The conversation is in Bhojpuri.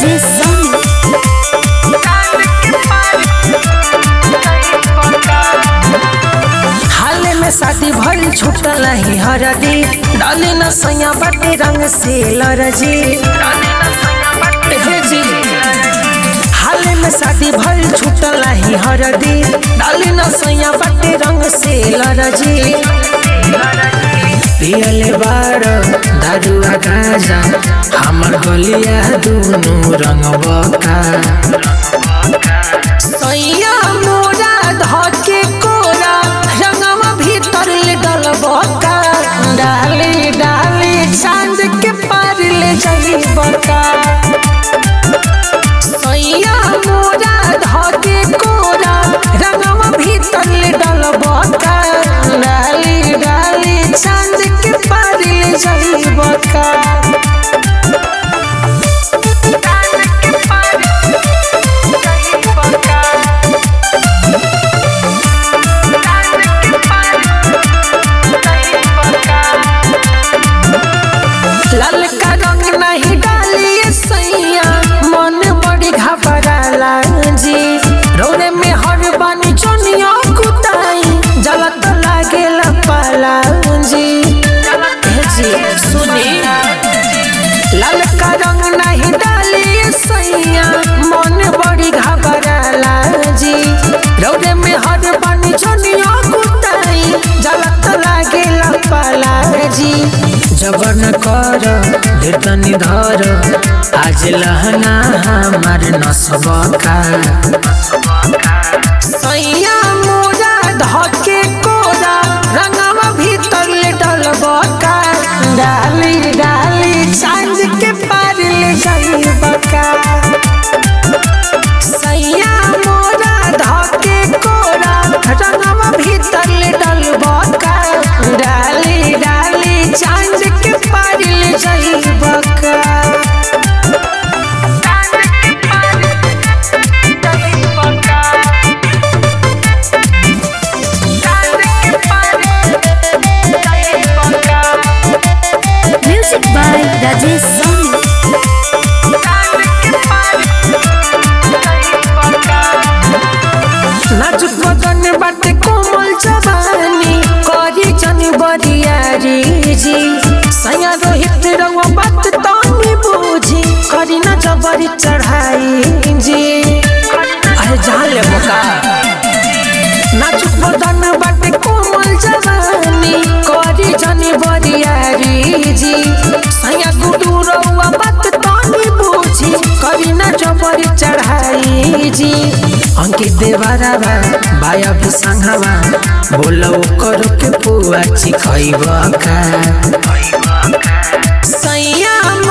राजेश साहनी हाल में शादी भइल छूटल ही हरदी डाली न सैया बाटे रंग से लरजी हे जी हाल में शादी भइल छूटल ही हरदी डाली न सैया बाटे रंग से लरजी पियले बार दारुआ गाजा हमर गलिया दुनु रंग बका सैया मोरा धके कोरा रंगवा भीतर ले डलबका डाले डाले चांद के पार ले जाई बका सैया मोरा धके कोरा रंगवा भीतर ले डलबका डाले डाले चांद के पार ले जाई बका लाल का रंग नहीं डालिए सैया मन बड़ी घबराला जी रोरे में हर बानी चनिया कुताई जलत लागे पाला जी हे जी सुनी लाल का रंग नहीं डालिए सैया मन बड़ी घबराला जी रोरे में हर बानी चनिया कुताई जलत लागे पाला जी जबर न कर धीरतनी धर आज लहना हमार नसबका सैया मोरा धके कोरा रंगवा भीतर ले डलबका डाली डाली चांद के पार ले जाई बका सैया मोरा धके कोरा रंगवा भीतर ले डलबका डाली डाली चांद के पार ले जाई बका म्यूजिक बाय राजेश साहनी नाजुक बदन बाटे कोमल जवानी करी जनी बरियारी जी सैया रोहित रंग बात तनी बूझी करी ना जबरी चढ़ाई जी अरे जान ले बोका नाजुक बदन बाटे कोमल जवानी करी जनी बरियारी जी सैया गुडू रउआ बात तनी बूझी करी ना जबरी चढ़ाई जी अंकित देवारावा बाया भी संघावा बोलो करो के पुआ चिखैबा का सैया